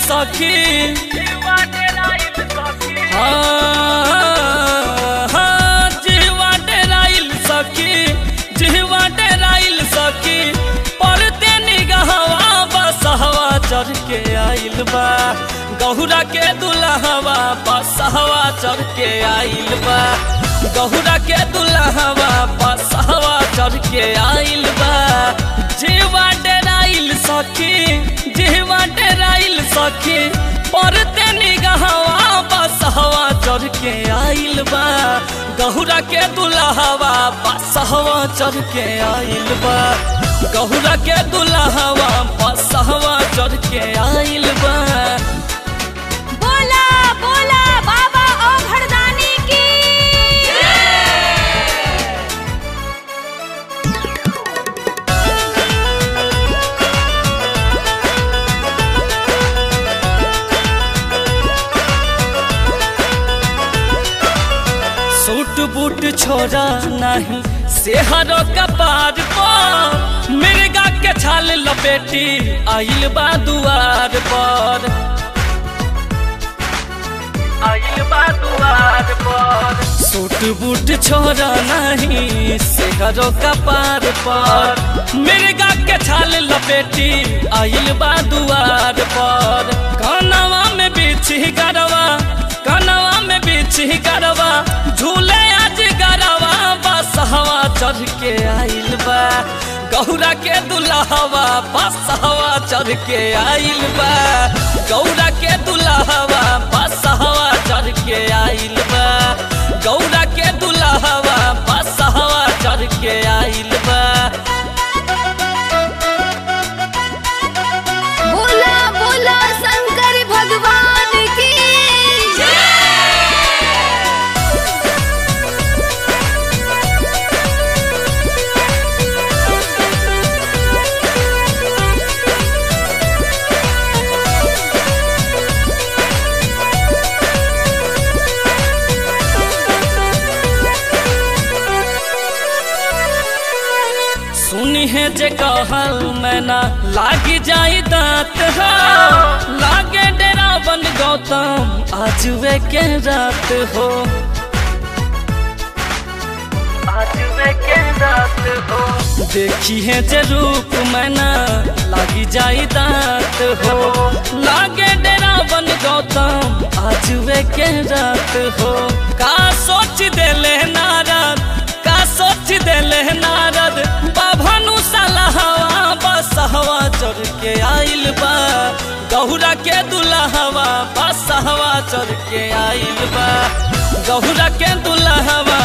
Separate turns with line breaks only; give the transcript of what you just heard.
सखी हाँ, हाँ, जीवा डेराइल सखी जीवा डेराइल सखी पड़ते निगहवा बसहवा चढ़ के आइल बा गहुरा के दुल्हवा बसहवा चढ़ के आइल बा गहुरा के दुल्हवा बसहवा चढ़ के आइल बा जीवा डेराइल सखी जीवा डेराइल सखी पड़ते निगहवा बसहवा चढ़ के आइल बा गहुरा के दुल्हवा बसहवा चढ़ के आइल बा गहुरा के दुल्हवा बसहवा चढ़ के आइल बा
बोला बोला बाबा ओ भरदानी की
सूट बूट छोड़ा नहीं सेहरो कपार पर मिर्गा के छाल लपेटी आइल बा दुआर पर आइल बा दुआर पर सूट बूट छोड़ा नहीं सेहरो कपार पर मिर्गा के छाल लपेटी आइल बा दुआर पर कानवा में बिछी गरवा कानवा में बिछी गरवा झूले आज गरवा बस हवा चढ़ के आइल बा गौरा के दुल्हवा बस हवा चढ़ के आइल बा गौरा के दुल्हवा बस हवा चढ़ के आइल बा गौरा के दुल्हवा बस हवा चढ़ के आइल बा
बोला बोला शंकर भगवान की
सुनी है जे कहल मैना लागी जाई दांत हो लागे डेरा बन गौतम आज वे के रात हो आज वे के रात हो देखी है जे रूप मैना लागी जाई दांत हो लागे डेरा बन गौतम आज वे के रात हो का सोच देले नारद का सोच देले नारद बाभनु सलहवा बस हवा चढ़ के आइल बा गहुरा के दुल्हवा बस हवा चढ़ के आइल बा गहुरा के दुल्हवा